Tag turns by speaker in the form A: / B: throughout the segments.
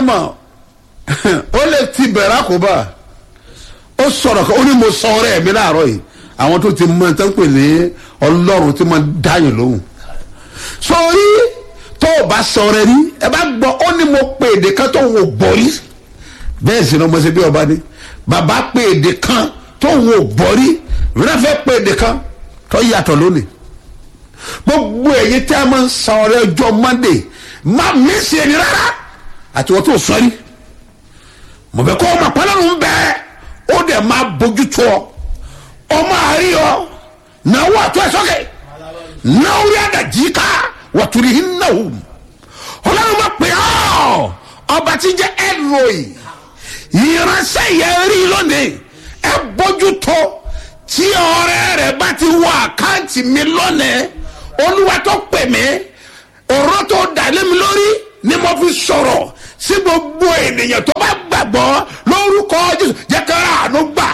A: mọ̀ ó lè ti bẹ̀rẹ̀ àkóbá ó sọ̀rọ̀ kan ó ní mo sọ ọ̀rẹ́ mi láàárọ̀ yìí àwọn tó ti mọ ẹ̀ tó ń pè ní ọlọ́run tí mo dáyìn lóhùn sórí tó o bá sọ ọ̀rẹ́ rí ẹ bá gbọ́ ó ní mo pè èdè kan tó wò gbọ́ rí bẹ́ẹ̀ sì ni ọmọ ṣe bí ọba ni bàbá pè èdè kan tó wò gbọ́ rí rẹ́fẹ́ pè èdè kan tó yàtọ̀ lónìí gbogbo ẹ̀yin tí a máa ń san ọ̀rẹ́ ọjọ́ monday má mísì ẹni rárá àti wọ́n tó sọ rí mo bẹ kọ́ ọmọ pálọ́nù bẹ́ẹ̀ ó dẹ̀ máa bójú tó ọ ọmọ àárí ọ náwó àtọ́ ẹ̀ sọ́kẹ̀ náwó rí àdàjì ká wàtúrí hin náwó ọlọ́run máa pè ọ́ ọba tí jẹ́ ẹ̀rọ̀ì ìránṣẹ́ yẹn rí lónìí ẹ bójú tó tí ọ̀rẹ́ rẹ̀ bá ti wọ àkáǹtì mi lónìí olúwa tó pè mí ọ̀rọ̀ tó dà lé mi lórí ni mo fi sọ̀rọ̀ sí gbogbo ènìyàn tó bá gbàgbọ́ lórúkọ jésù jẹ́ ká àánú gbà.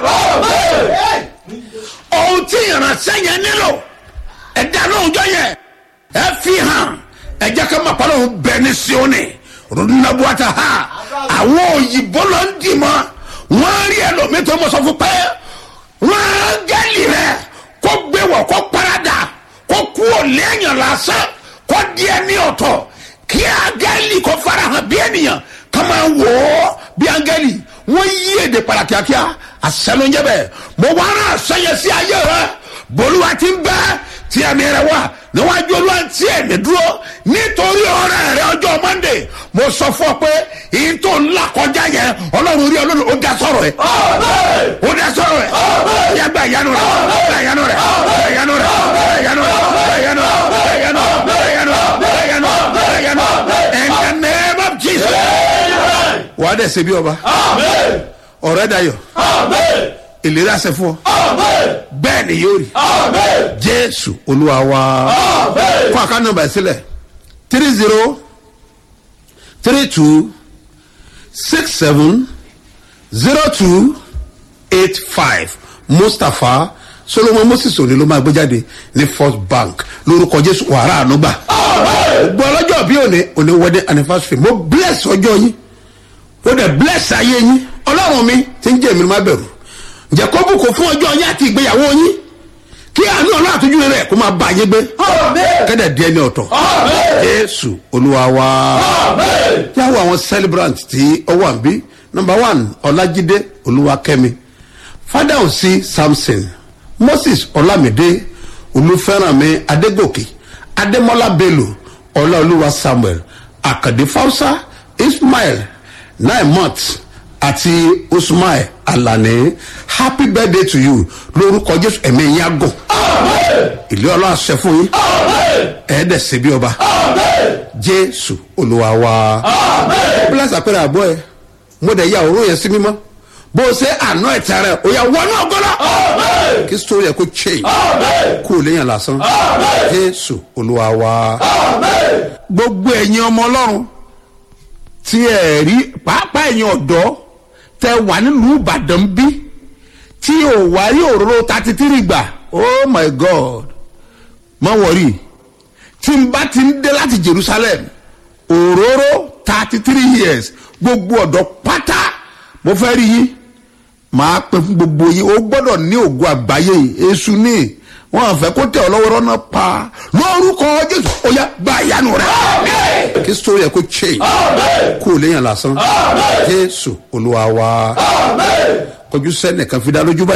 A: ohun tí ìránṣẹ́ yẹn nílò ẹ̀dá lóòjọ́ yẹn ẹ fi hàn ẹ jẹ́ ká máa pàlọ́ bẹ́ẹ̀ ní sioni rúdúnàbùwàtà ha àwọn òyìnbó ló ń dì mọ́ wọ́n rí ẹlòmíì tó mọ̀ sọ fún pé wọ́n á gẹ́lì rẹ̀ kó gbé wọ̀ kó parada kó kú òléèyàn lásán kó díẹ̀ ní ọ̀tọ̀ kí áńgẹ́lì kó farahàn bí ènìyàn ká máa wò ó bí áńgẹ́lì wọ́n yí èdè padà kíákíá àṣẹlóúnjẹ bẹ́ẹ̀ mo wá rán àṣẹyẹ sí ayé rẹ bolúwa ti ń bẹ́ tí ẹ̀mí rẹ wà níwájú olúwa tí ẹ̀mí dúró nítorí ọ̀rẹ́ rẹ ọjọ́ monday mo sọ fún ọ pé ìyín tó ń là kọjá yẹn ọlọ́run rí ọlọ́run ó dá sọ̀rọ̀ ẹ̀ ó dá sọ̀rọ̀ ẹ̀ yá gba ìyanu rẹ̀ gba ìyanu rẹ̀ gba ìyanu rẹ̀ gba ìyanu rẹ̀ gba ìyanu rẹ̀ gba ìyanu rẹ̀ gba ìyanu rẹ̀ gba ìyanu rẹ̀ gba ìyanu rẹ̀ in the name of jesus. wà á dẹ̀ ṣe bí ọba ọ̀rẹ́ dayọ̀ ìlérí àṣẹ fún ọ bẹ́ẹ̀ ni yóò rí jésù olúwa wa kó àká nọmba sílẹ̀ three zero three two six seven zero two eight five mustapha solomon moses òní ló máa gbé jáde ní first bank lórúkọ jésù wàrà ànúgbà gbọ́ ọlọ́jọ́ bí òní òní wedding anniversary mo bless ọjọ́ yín ó dẹ̀ bless ayé yín ọlọ́run mi ti ń jẹ́ èmi ló má bẹ̀rù ǹjẹ́ kó bùkún fún ọjọ́ yín àti ìgbéyàwó yín kí àánú ọlọ́run àtúnjú rẹ̀ kó máa bá yín gbé kẹ́dẹ̀ díẹ̀ ní ọ̀tọ̀ jésù olúwa wa yàwó àwọn celebrant tí ó wà ń bí number one ọlájídé olúwakẹ́mi fada òsì samson moses ọlámídé olúfẹ́rànmi adégòkè adémọ́lá bello ọláolúwa samuel àkàdé fausa ismail naimot àti usman alani happy birthday to you lórúkọ jésù ẹ̀mí yín àgọ̀ ìlú ọlọ́run àṣẹ fún yín ẹ̀ẹ́dẹ̀ sí bí ọba jésù olúwa wa bílẹ̀ àpẹẹrẹ àbọ̀ ẹ̀ mo dẹ̀ ya òórùn yẹn sí mímọ́ bó o ṣe àná ẹ̀tẹ̀ rẹ̀ o yà wọnú ọgọ́lá kí sórí ẹ̀ kó change kó o léyàn lásán jésù olúwa wa gbogbo ẹ̀yin ọmọ ọlọ́run tí ẹ̀ rí pàápàá ẹ̀yin ọ̀dọ́ tẹ wà nílùú ìbàdàn bí tí ò wá rí òróró thirty three gbà oh my god má wọrí tí n bá ti ń dé láti jerusalem òróró thirty three years gbogbo ọ̀dọ́ pátá mo fẹ́ rí yín màá pè fún gbogbo yín ó gbọ́dọ̀ ní ògo àgbáyé èṣù ní wọn fẹ́ kó tẹ ọ lọ́wọ́ rọ́nà pa lórúkọ jésù ó yá gba ìyanu rẹ kí sórí ẹ kó change kó o léyàn lásán jésù olúwa wa kọjú sẹ́nìkan fi dá lójú báyìí.